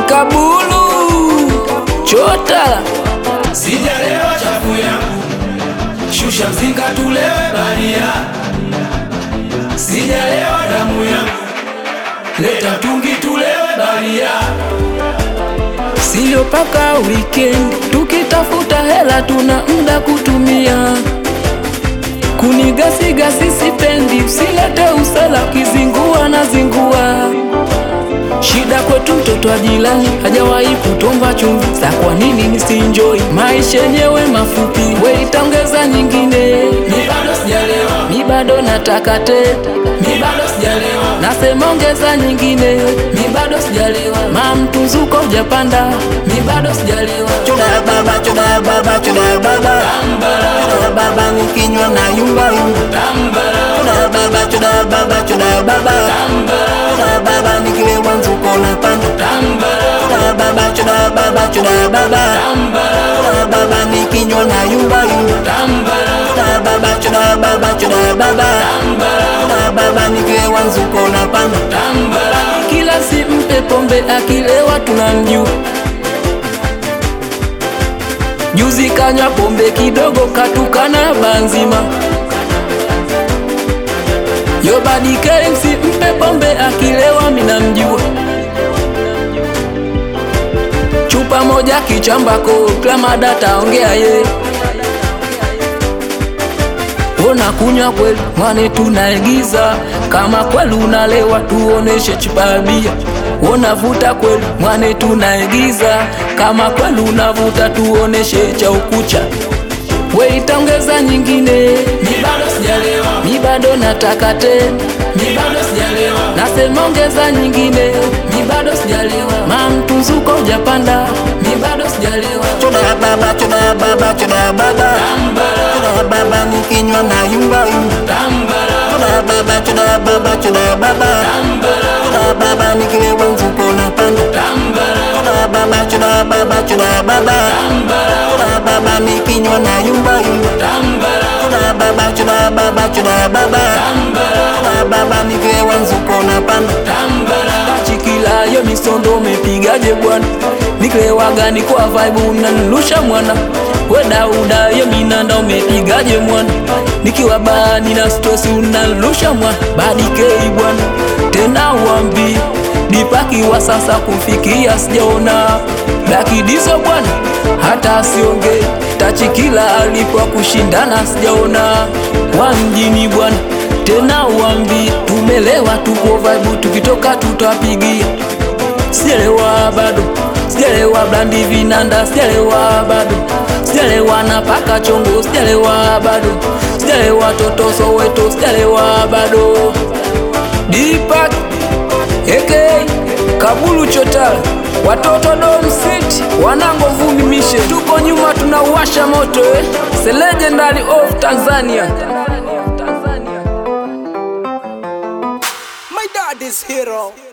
Kabulu chota Sijalewa chafu yangu, shusha mzinga tulewe baria. Sijalewa damu yangu, leta mtungi tulewe baria. Sio paka weekend, tukitafuta hela tuna mda kutumia. Kunigasi gasi sipendi, usilete usala, kizingua na zingua. Shida kwetu mtoto wa jirani hajawahi kutomba chumvi, sa kwa nini nisienjoy maisha yenyewe mafupi? We itaongeza nyingine, Mi bado sijalewa, mi bado nataka tete, mi bado sijalewa, nasema ongeza nyingine, mi bado sijalewa, ma mtunzuko hujapanda, mi bado sijalewa. Choda baba, choda baba, choda baba, choda baba, nikinywa na yumba yumba. Choda baba, choda baba, choda baba, choda baba, nikilewa mzuko na panda. Choda baba, choda baba, choda baba, choda baba, nikinywa na yumba yumba. Choda baba, choda baba, choda baba, choda baba, nikilewa mzuko na panda. Kila si mpe pombe, akilewa tunamjua. Juzi kanywa pombe kidogo, katukana banzima. Yo badi KMC mpe pombe, akilewa minamjua. Chupa moja kichambako, klamada taongea ye Ona kunywa kweli mwane, tunaigiza kama kweli unalewa, tuoneshe chupa ya bia. Ona vuta kweli mwane, tunaigiza kama kweli unavuta, tuoneshe cha ukucha. We itaongeza nyingine, mi bado sijalewa, mi bado nataka tena, mi bado sijalewa, nasema ongeza nyingine, mi bado sijalewa, ma mtunzuko hujapanda, mi bado sijalewa. Choda baba, choda baba, choda baba, choda baba, nikinywa na yumba yumba. Choda baba, choda baba, choda baba, choda baba, nikilewa mzuko na panda. Choda baba, choda baba, choda baba, choda baba, nikinywa na yumba yumba. Choda baba, choda baba, choda baba, choda baba, nikilewa mzuko na panda. Chikila yo misondo mepigaje bwana, niklewaga ni kwa vibe unanilusha mwana. We Dauda yo minanda umepigaje mwana, nikiwa bani na stress unanilusha mwana. Badi kei bwana, tena uambi dipaki wa sasa kufikia sijaona Daki dizo bwana, hata asiongee tachikila alipo kushindana sijaona wa mjini bwana tena uambi tumelewa, tuko vibe, tukitoka tutapigia. Sijalewa bado, sijalewa blandi vinanda, sijalewa bado, sijalewa na paka chongo, sijalewa bado, sijalewa toto Soweto, sijalewa bado. Dipak AK Kabulu Chotara, watoto Dom City, wanango vumbi mishe, tuko nyuma tunauwasha moto eh. The legendary of Tanzania. My dad is hero.